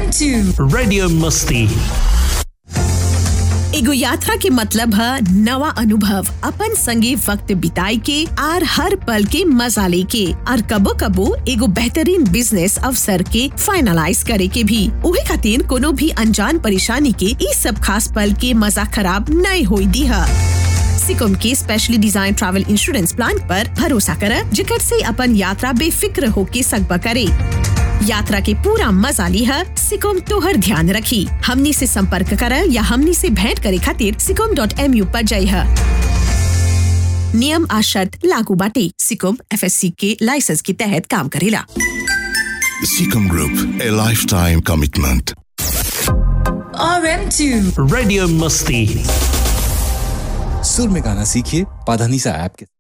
RM2 Radio Musti. एगो यात्रा के मतलब है नवा अनुभव अपन संगे वक्त बिताए के आर हर पल के मजा लेके और कबो कबो एगो बेहतरीन बिजनेस अवसर के फाइनलाइज करे के भी उहे खातिर कोनो भी अनजान परेशानी के ई सब खास पल के मजा खराब नहीं होई दी है सिकुम के specially design travel insurance plan पर भरोसा कर जिकर से अपन यात्रा बेफिक्र होके सकबा करे यात्रा के पूरा मजा लिहा सिकुम तोहर ध्यान रखी हमनी से संपर्क कर या हमनी से भेंट करे खातिर सिकुम डॉट एम यू पर जाइहा नियम आ शर्त लागू बाटे सिकुम एफ के लाइसेंस के तहत काम करेला Seacom Group, a lifetime commitment. RM2 Radio Musti. सुर में गाना सीखिए पाधानीसा ऐप के